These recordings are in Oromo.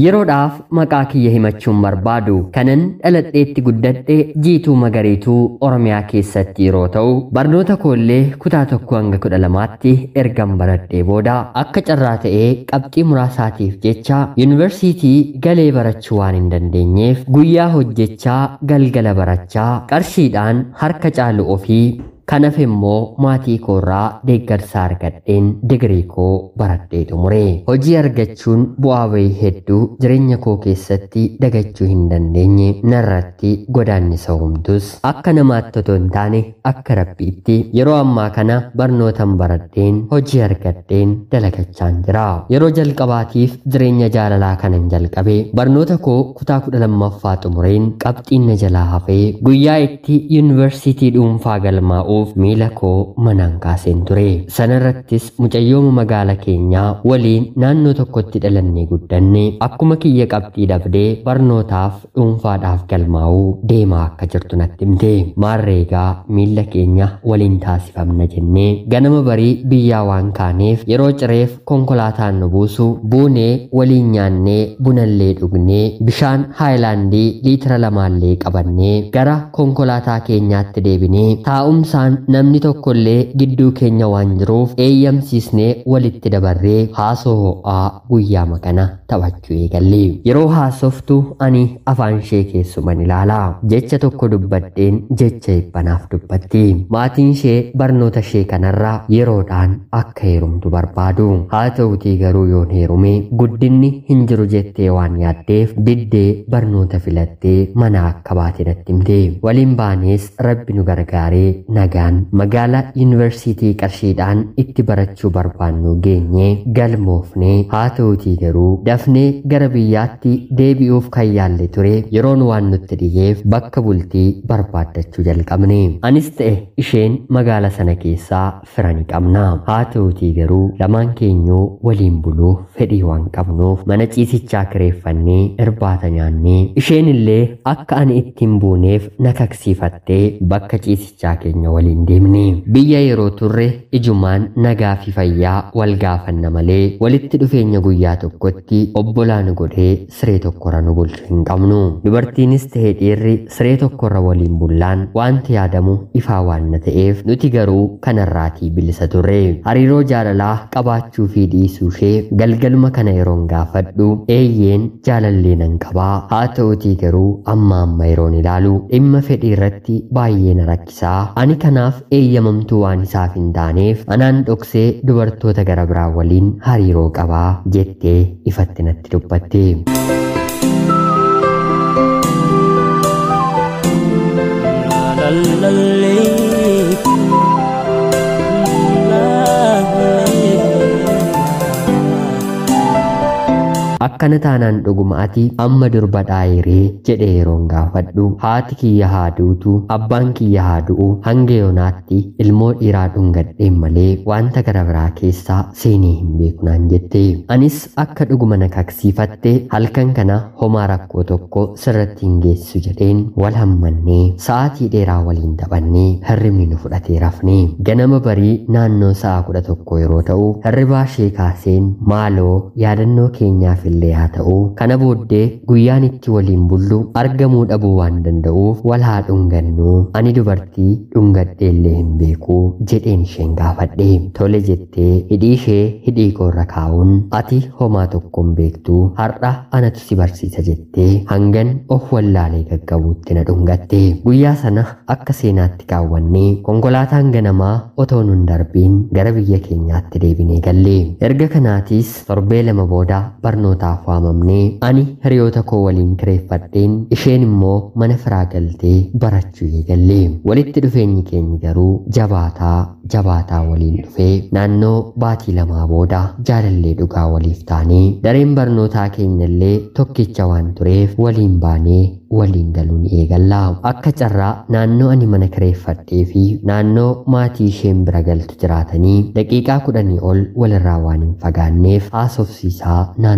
Yeroodhaaf maqaa kiyya himachuun barbaadu kanan dhaladheetti guddadhe jiituu magariituu Oromiyaa keessatti yeroo ta'u barnoota koollee kutaa tokko hanga kudha lamaatti ergan baradhee booda akka carraa ta'ee qabxii muraasaatiif jecha yuunivarsiitii galee barachuu waan hin dandeenyeef guyyaa hojjechaa galgala barachaa qarshiidhaan harka caalu ofii kanaaf immoo maatii koorraa deeggarsa argadheen digirii koo baradhee xumure hojii argachuun bu'aa bahii hedduu jireenya koo keessatti dagachuu hin dandeenye narratti godaannisa humtus akka namaatti otoo hin taane akka rabbiitti yeroo ammaa kana barnootan baradheen hojii argadheen dalagachaan jira yeroo jalqabaatiif jireenya jaalalaa kanan jalqabe barnoota koo kutaa kudha lammaffaa xumureen qabxiin na jalaa hafee guyyaa itti yuunivarsiitii dhuunfaa galmaa'u ta'uuf miila koo manaan kaaseen ture sanarrattis mucayyooma magaala keenyaa waliin naannoo tokkotti dhalannee guddanne akkuma kiyya qabxii dhabdee barnootaaf dhuunfaadhaaf galmaa'uu deemaa akka jirtu natti himte maarreegaa miila keenya waliin taasifamna jennee ganama barii biyyaa waan kaaneef yeroo cireef konkolaataan nu buusu buunee waliin nyaannee bunallee dhugnee bishaan haayilaandii liitira lamaallee qabannee gara konkolaataa keenyaatti deebinee taa'umsaan namni tokkollee gidduu keenya waan jiruuf eeyyamsiisnee walitti dabarree haasoo ho'aa guyyaa makana taphachuu eegalle yeroo haasoftu ani afaan ishee keessuman ilaala jecha tokko dubbadheen jecha ibbanaaf dubbatti maatiin ishee barnoota ishee kanarraa yeroodhaan akka heerumtu barbaadu haa ta'utii garuu yoon heerume guddinni hin jiru jettee waan yaaddeef diddee barnoota filattee mana akka baate natti himte waliin baanees rabbi nu gargaaree nagaan magaalaa yuunivarsiitii qarshiidhaan itti barachuu barbaannu geenye galmoofne haa ta'utii garuu dafnee gara biyyaatti deebi'uuf kan yaalle ture yeroon waan nutti dhiyeef bakka bultii barbaaddachuu jalqabne anis ta'e isheen magaala sana keessaa fira ni qabna haa ta'utii garuu lamaan keenyuu waliin buluuf fedhii waan qabnuuf mana ciisichaa kireeffannee irbaata nyaannee isheen illee akka ani ittiin buuneef na kaksiifattee bakka ciisichaa keenya waliin deemne biyya yeroo turre ijumaan nagaa fi fayyaa wal gaafanna malee walitti dhufeenya guyyaa tokkotti obbolaa nu godhee siree tokkorra nu bulchu hin qabnu dubartiinis ta'ee dhiirri siree tokkorra waliin bullaan wanti yaadamu ifaa waan na ta'eef nuti garuu kanarraatii bilisa turre hariiroo jaalalaa qabaachuu fi dhiisuu ishee galgaluma kana yeroon gaafadhu eeyyeen jaalallee nan qabaa haa ta'utii garuu amma amma yeroon ilaalu dhimma fedhii irratti baay'ee na rakkisaa ani kanaaf eeyyamamtuu waan isaaf hin taaneef anaan dhoksee dubartoota gara biraa waliin hariiroo qabaa jettee ifatti natti dubbatte. akkana taanaan dhuguma ati amma durba dhaayiree jedhe yeroon gaafadhu haati kiyya haa duutu abbaan kiyya haa du'u hanga yoonaatti ilmoo dhiiraa dhungadheen malee wanta gara biraa keessaa seenee hin beeku naan jette anis akka dhuguma na kaksiifatte halkan kana homaa rakkoo tokko sirratti hin geessisu jedheen wal hammannee sa'aatii dheeraa waliin taphannee hirribni nu fudhatee rafne ganama barii naannoo sa'a kudha tokko yeroo ta'u hirribaa ishee kaaseen maaloo yaadannoo keenyaaf illee haa ta'u kana booddee guyyaan itti waliin bullu argamuu dhabuu waan danda'uuf wal haa dhungannu ani dubartii dhungadheellee hin beeku jedheen isheen gaafadhe tole jettee hidhii ishee hidhii koorra kaa'uun ati homaa tokko hin beektu har'a anatu si barsiisa jettee hangan of wallaalee gaggabuutti na dhungatte guyyaa sana akka seenaatti kaawwannee konkolaataan ganamaa otoo nun darbiin gara biyya keenyaatti deebinee galle erga kanaatiis torbee lama booda barnoota barnootaaf waamamnee ani hiriyoota koo waliin kireeffadheen isheen immoo mana firaa galtee barachuu eegalle walitti dhufeenyi keenya garuu jabaataa jabaataa waliin dhufee naannoo baatii lamaa booda jaalallee dhugaa waliif taanee dareen barnootaa keenyallee tokkicha waan tureef waliin baanee waliin galuun eegalla akka carraa naannoo ani mana kireeffadhee fi naannoo maatii isheen bira galtu jiraatanii daqiiqaa kudhanii ol walirraa waan hin fagaanneef haasofsiisaa naannoo manaa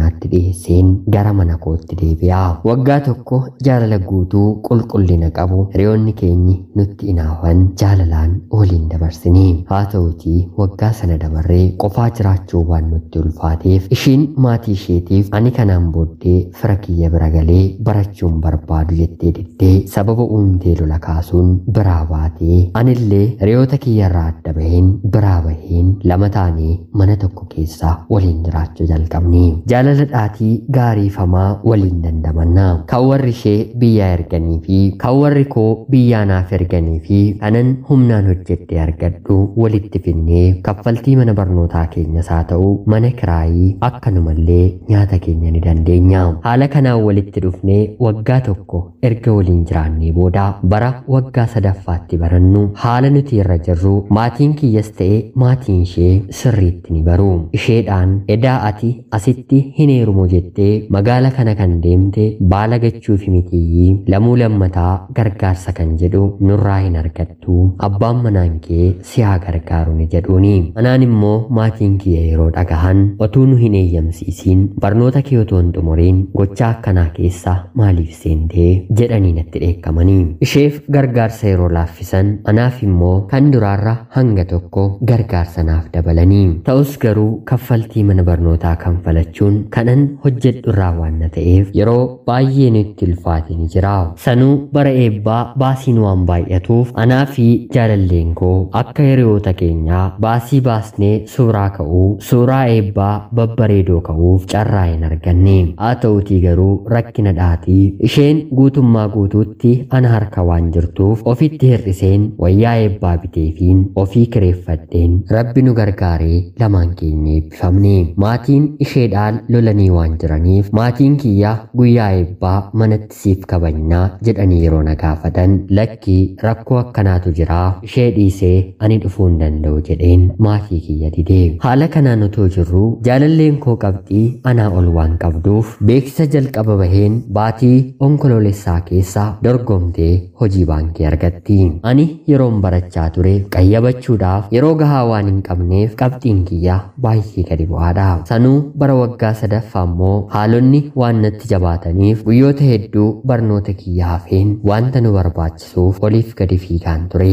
manaatti dhiyeesseen gara mana kootti deebi'a. Waggaa tokko jaalala guutuu qulqullina qabu hiriyoonni keenyi nutti inaafan jaalalaan waliin dabarsine. Haa ta'utii waggaa sana dabarree qofaa jiraachuu waan nutti ulfaateef ishiin maatii isheetiif ani kanaan booddee fira kiyya bira galee barachuun barbaadu jettee diddee sababa uumtee lola kaasuun biraa baatee anillee hiriyoota kiyyarraa adda baheen biraa baheen lama taanee mana tokko keessa waliin jiraachuu jalqabne. Jaalala dhaatii gaariifamaa waliin dandamanna. Kan warri ishee biyyaa erganii fi kan warri koo biyyaa naaf erganii fi kanan humnaan hojjedhee argadhu walitti finnee kaffaltii mana barnootaa keenyas haa ta'u mana kiraayii akkanumallee nyaata keenya ni dandeenya. Haala kanaan walitti dhufnee waggaa tokko erga waliin jiraannee booda bara waggaa sadaffaatti barannu haala nuti irra jirru maatiin kiyyas ta'e maatiin ishee sirriitti ni baru. Isheedhaan edaa ati asitti hin heerumu jettee magaala kana kan deemte baala gachuufi mitiyyii lamuu lammataa gargaarsa kan jedhu nurraa hin argattu abbaan manaan kee si haa gargaaru ni jedhuuni. Anaan immoo maatiin kiyya yeroo dhagahan otuu nu hin eeyyamsiisiin barnoota kee otoo hin xumuriin gochaa akkanaa keessa maaliif seentee jedhanii natti dheekkamanii. Isheef gargaarsa yeroo laaffisan anaaf immoo kan duraarra hanga tokko gargaarsa naaf dabalanii. Ta'us garuu kaffaltii mana barnootaa kanfalachuun kanan hojjedhu irraa waan na ta'eef yeroo baay'ee nutti ulfaate ni jira. Sanuu bara eebbaa baasiin waan baay'atuuf anaa fi jaalalleen koo akka hiriyoota keenyaa baasii baasnee suuraa ka'uu suuraa eebbaa babbareedoo ka'uuf carraa hin arganne. Haa ta'utii garuu rakkina dhaatii isheen guutummaa guutuutti ana harka waan jirtuuf ofitti hir'iseen wayyaa eebbaa biteefiin ofii kireeffadheen rabbi nu gargaaree lamaan keenya eebbifamne. Maatiin isheedhaan lolanii waan jiraniif maatiin kiyya guyyaa eebbaa manatti siif kabajnaa jedhanii yeroo na gaafatan lakkii rakkoo akkanaatu jira ishee dhiisee ani dhufuu hin danda'u jedheen maatii kiyya didee. Haala kanaan otoo jirru jaalalleen koo qabxii anaa ol waan qabduuf beeksisa jalqaba baheen baatii onkoloolessaa keessa dorgomtee hojii baankii argatti. Ani yeroon barachaa ture qayyabachuudhaaf yeroo gahaa waan hin qabneef qabxiin kiyya baay'ee gadi bu'aadha. Sanuu bara waggaa sadaffaa immoo haalonni waan natti jabaataniif guyyoota hedduu barnoota kiyya hafeen wanta nu barbaachisuuf oliif gadi fiigaan ture.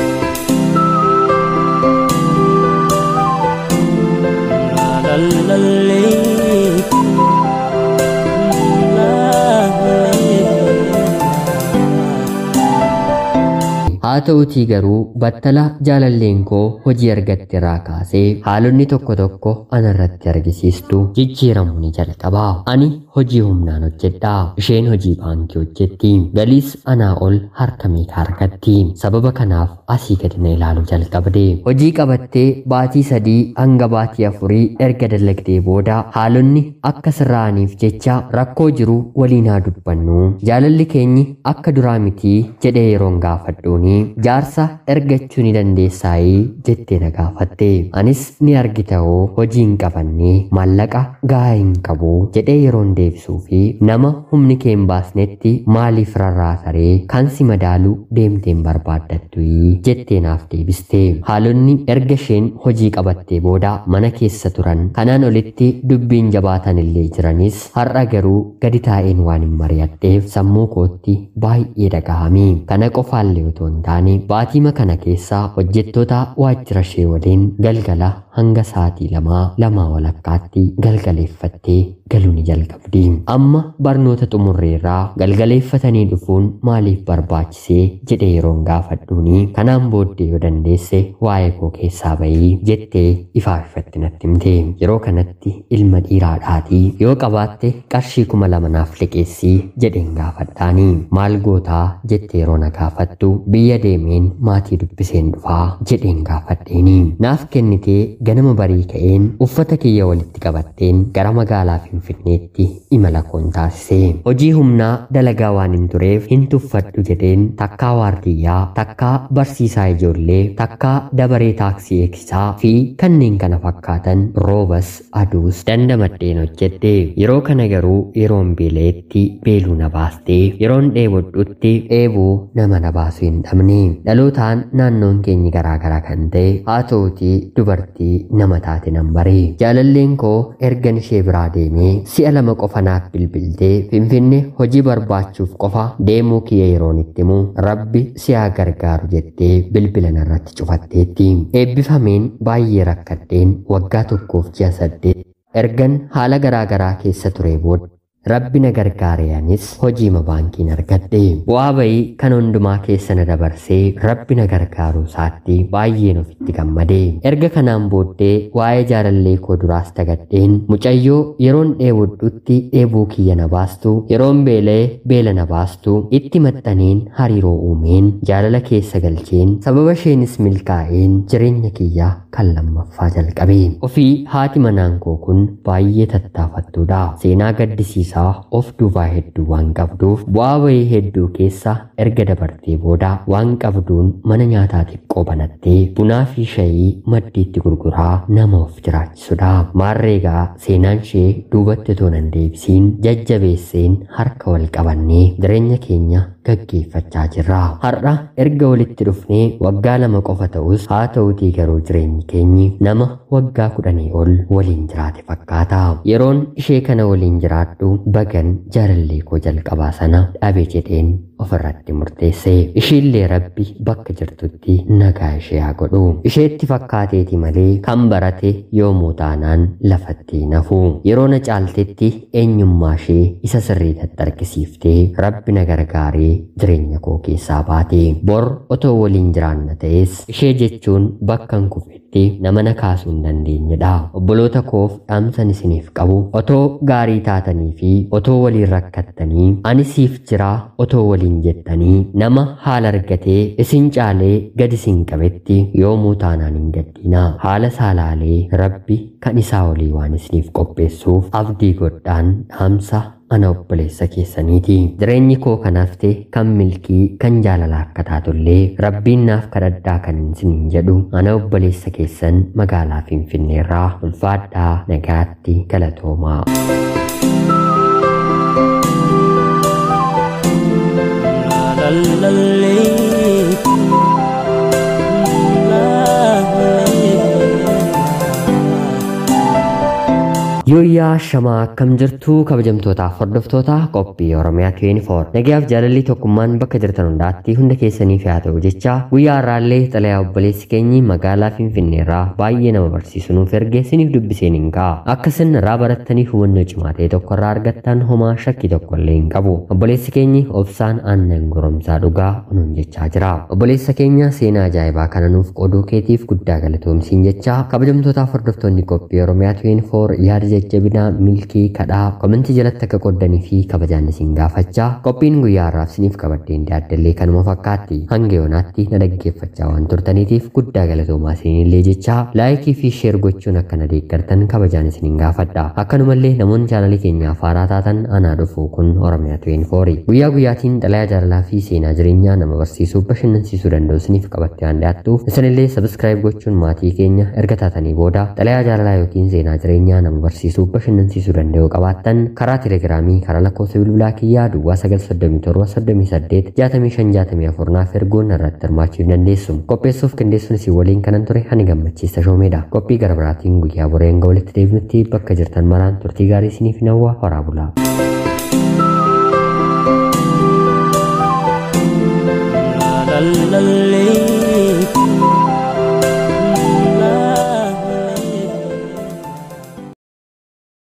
haa ta'utii garuu battala jaalalleen koo hojii argatte irraa kaasee haalonni tokko tokko anarratti argisiistu jijjiiramu ni jalqaba. Ani hojii humnaan hojjedhaa isheen hojii baankii hojjetti galiis anaa ol harka meeqa argatti sababa kanaaf asii gadi na ilaalu jalqabde hojii qabattee baatii sadii hanga baatii afurii erga dalagdee booda haalonni akka sirraa'aniif jecha rakkoo jiru waliin haa dubbannu jaalalli keenyi akka duraa mitii jedhee yeroon gaafadhuuni jaarsa ergachuu ni dandeessaayii jettee na gaafatte anis ni argita hoo hojii hin qabanne maallaqa gahaa hin qabu jedhee yeroon deebisuu fi nama humni kee hin baasnetti maaliif rarraasaree kan si madaalu deemteen barbaaddattu jettee naaf deebiste haalonni erga isheen hojii qabattee booda mana keessa turan kanaan olitti dubbiin jabaatan illee jiranis har'a garuu gadi taa'een waan hin mari'adheef sammuu kootti baay'ee dhagahame kana qofaallee otoo hin taane baatiima kana keessa hojjettoota waajjira ishee waliin galgala hanga sa'aatii lamaa lamaa walakkaatti galgaleeffattee galuu ni jalqabdi. Amma barnoota xumurreerraa galgaleeffatanii dhufuun maaliif barbaachisee jedhee yeroon gaafadhuuni kanaan booddee yoo dandeesse waa'ee koo keessaa bahii jettee ifaa ifatti natti himte. Yeroo kanatti ilma dhiiraadhaatii yoo qabaatte qarshii kuma lama naaf liqeessii jedheen gaafadhaani. Maal gootaa jettee yeroo na gaafattu biyya deemeen maatii dubbiseen dhufaa jedheen gaafadheeni. Naaf kennitee ganama barii ka'een uffata kiyya walitti qabatteen gara magaalaa Finfinneetti imala koon taasise. Hojii humnaa dalagaa waan hin tureef hin tuffadhu jedheen takkaa waardiyyaa, takkaa barsiisaa ijoollee, takkaa dabaree taaksii eegsisaa fi kanneen kana fakkaatan roobas aduus dandamadheen hojjedhe. Yeroo kana garuu yeroon beela'etti beeluu na baastee yeroon dheebodhutti dheebuu nama na baasuu hin dhabne. turanii dhalootaan naannoon keenyi garaagaraa kan ta'e haa ta'utii dubartii nama taate nan baree jaalalleen koo ergan ishee biraa deemee si'a lama qofa naaf bilbiltee finfinne hojii barbaachuuf qofa deemuu kiyya yeroon itti himu rabbi si'aa gargaaru jettee bilbila narratti cufatteetti eebbifameen baay'ee rakkadheen waggaa tokkoof ji'a saddeet ergan haala garaagaraa keessa ture booda rabbi na gargaareenis hojiima baankiin argadhe bu'aa bayii kan hundumaa keessa na dabarsee rabbi na gargaaruu isaatti baay'een ofitti gammade erga kanaan booddee waa'ee jaalallee koo duraas dagadheen mucayyoo yeroon dheebodhutti dheebuu kiyya na baastu yeroon beelee beela na baastu itti maxxaneen hariiroo uumeen jaalala keessa galcheen sababa isheenis milkaa'een jireenya kiyyaa kan lammaffaa jalqabe ofii haati manaan koo kun baay'ee tattaafattuudha seenaa gaddisiisa isaa of duubaa hedduu waan qabduuf bu'aa bayii hedduu keessa erga dabartee booda waan qabduun mana nyaataa xiqqoo banattee bunaa fi shayii maddiitti gurguraa nama of jiraachisudha maarreegaa seenaan ishee duubatti otoo nan deebisiin jajjabeesseen harka wal qabannee jireenya keenya gaggeeffachaa jirra har'a erga walitti dhufnee waggaa lama qofa ta'us haa ta'utii garuu jireenyi keenyi nama waggaa kudhanii ol waliin jiraate fakkaata yeroon ishee kana waliin jiraadhu bagan jaalallee koo jalqabaa sana dhabe jedheen ofirratti murteesse ishiillee rabbi bakka jirtutti nagaa ishee haa godhu isheetti fakkaateeti malee kan barate yoomuu taanaan lafatti nafu yeroo na caaltetti eenyummaa ishee isa sirrii tattarkisiiftee rabbi na gargaaree jireenya koo keessaa baate bor otoo waliin jiraanna ta'es ishee jechuun bakkan kufetti nama na kaasuu hin dandeenyedha obboloota koof dhaamsan isiniif qabu otoo gaarii taatanii fi otoo waliin rakkattanii ani siif jiraa otoo waliin jettanii nama haala argatee isin caalee gad isin qabetti yoomuu taanaan hin gaddina haala saalaalee rabbi kan isaa olii waan isiniif qopheessuuf abdii godhaan dhaamsa ana obboleessa keessaniiti jireenyi koo kanaafte kan milkii kan jaalala akka taatullee rabbiin naaf kadhadhaa kan isiniin jedhu ana obboleessa keessan magaalaa finfinneerraa ulfaadhaa nagaatti galatoomaa. Yooyyaa shamaa akkam jirtu kabajamtootaaf hordoftoota qophii Oromiyaa 24 nagayaaf jaalalli tokkummaan bakka jirtan hundaatti hunda keessaniif haa ta'u jecha guyyaa har'aallee xalayaa obboleessi keenyi magaalaa Finfinneerraa baay'ee nama barsiisu nuuf erge siniif dubbiseen hin ka'a akka isin irraa barattanii hubannoo cimaa ta'e tokko irraa argattan homaa shakkii tokko illee hin qabu obboleessi keenyi obsaan aannan goromsaa dhugaa unuun jechaa jira obboleessa keenya seenaa ajaa'ibaa kana nuuf qooduu keetiif guddaa galatoomsiin jecha kabajamtootaaf hordoftoonni qophii Oromiyaa 24 yaada jajjabinaa milkii kadhaa komentii jalatti akka qoddanii fi kabajaan isin gaafachaa qophiin guyyaa har'aaf isiniif qabaddeen daaddellee kanuma fakkaatti hanga yoonaatti na dhaggeeffachaa waan turtaniitiif guddaa galatoomaa isinillee jechaa laayikii fi sheer gochuun akka na deeggartan kabajaan isinin gaafadha akkanumallee namoonni chaanalii keenyaaf haaraa taatan anaa dhufu kun oromiyaa 24 guyyaa guyyaatiin xalayaa jaalalaa fi seenaa jireenyaa nama barsiisuu bashannansiisuu danda'u isiniif qabattee waan dhiyaattuuf isinillee sabskiraayib gochuun maatii keenya erga taatanii booda xalayaa jaalalaa yookiin seenaa jireenyaa nama barsiisuu barsiisuu bashannansiisuu danda'u qabaattan karaa telegiraamii karaa lakkoofsa bilbilaa kiyyaa duwwaa 937 naaf erguun irratti hirmaachuu dandeessu qopheessuuf qindeessuun isin waliin kanan ture ani gammachiista shoomeedha qophii gara biraatiin guyyaa boree hanga walitti deebinutti bakka jirtan maraan turtii gaarii isiniif hawwaa horaa bulaa. la la la